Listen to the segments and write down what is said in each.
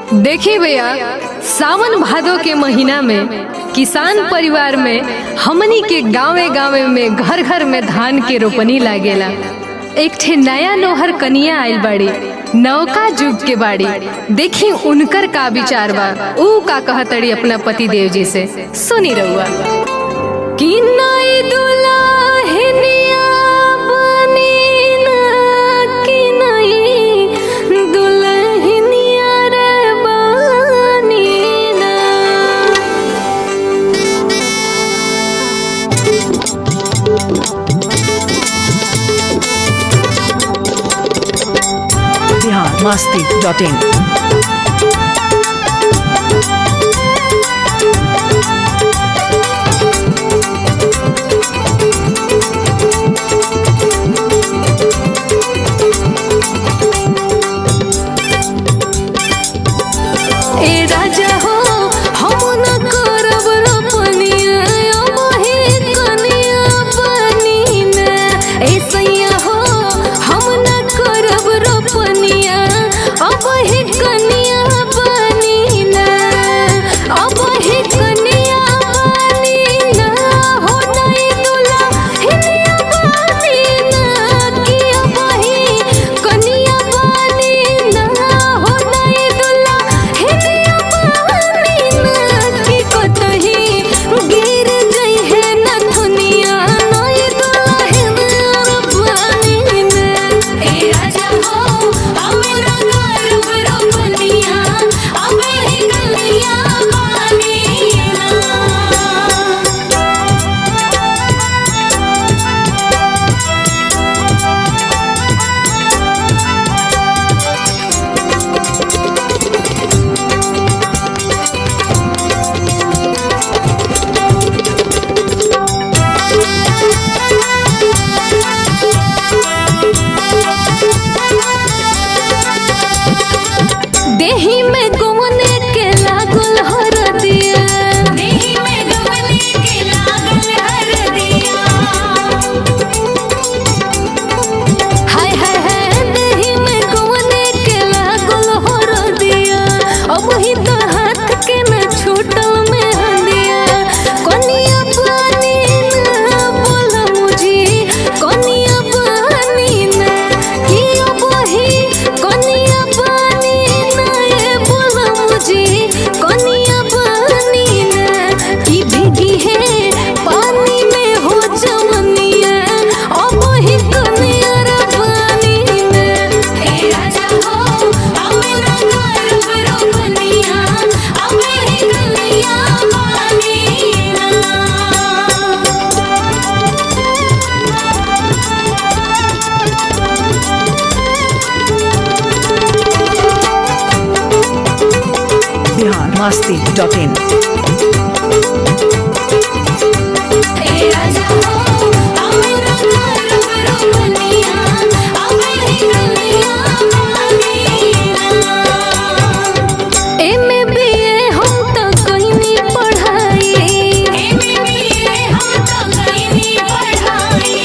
देखिए भैया सावन भादो के महीना में किसान परिवार में हमनी के गांवे गांवे में घर घर में धान के रोपनी लागेला एक ठे नया नोहर कनिया आइल बाड़ी नौका जुग के बाड़ी देखी उनकर का विचार बा ऊ का कहतड़ी अपना पति देव जी से सुनी रहुआ कि नई दुल्हनिया बनी ना कि नई दुल्हनिया रे बनी ना बिहार मस्ती डॉट इन ए राजा हो हम न करब रोपनिया अब हे कनिया बनी ना ए सैया हो हम न करब रोपनिया अब हे कनिया बनी ना अब हे कनिया बनी ना हो नहीं दुला हिनिया बनी ना कि अब हे कनिया बनी ना हो नहीं दुला हिनिया बनी ना कि कतही गिर जई है न दुनिया नहीं दुला हिनिया बनी ना ए राजा हो हम न करब रोपनिया अब हे कनिया बनी ना देही में गवने के लागल हरदिया देही में गवने के लागल हरदिया हाय हाय हाय देही में गवने के लागल हरदिया अब ही तो हाथ के न छूटल में हंदिया कनिया पानी ना बोल मुझी कनिया पानी ना कि अब ही कनिया पानी ना ये बोल मुझी कनिया पानी ना कि भीगी है पानी में हो जवनिया अब ही कनिया रे पानी ना ए राजा हो हम न करब रोपनिया अब ही कनिया पानी ना बिहार मस्ती डॉट इन ए राजा हो हम न करब रोपनिया अब ही कनिया बनी ना एमे बीए हम तो कहीं पढ़ाई एमे बीए हम तो कहीं पढ़ाई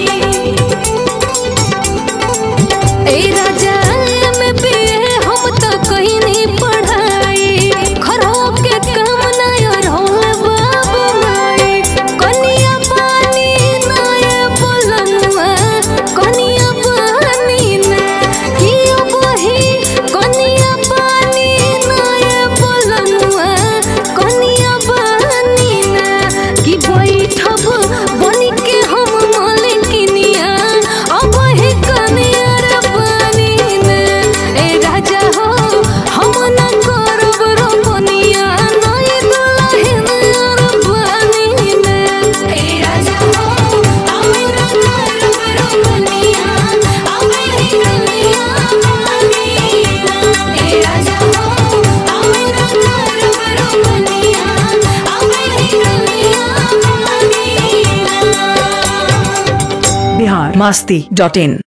ए राजा में भी हम तो कहीं नहीं पढ़ाई खरो के काम नहीं और होले बाबू माई कनिया पानी नाय बोलनुआ कनिया पानी ना कि बही कनिया पानी नाय बोलनुआ कनिया पानी ना कि बैठब बनी के हम मालिकिनिया अब हे कनिया रे पानी ना ए राजा हो हम न करब रोपनिया नहीं दुल्हन रे पानी ना ए राजा हो हम न करब रोपनिया अब हे कनिया पानी ना ए राजा हो हम न करब रोपनिया अब हे कनिया पानी ना बिहार मस्ती डॉट इन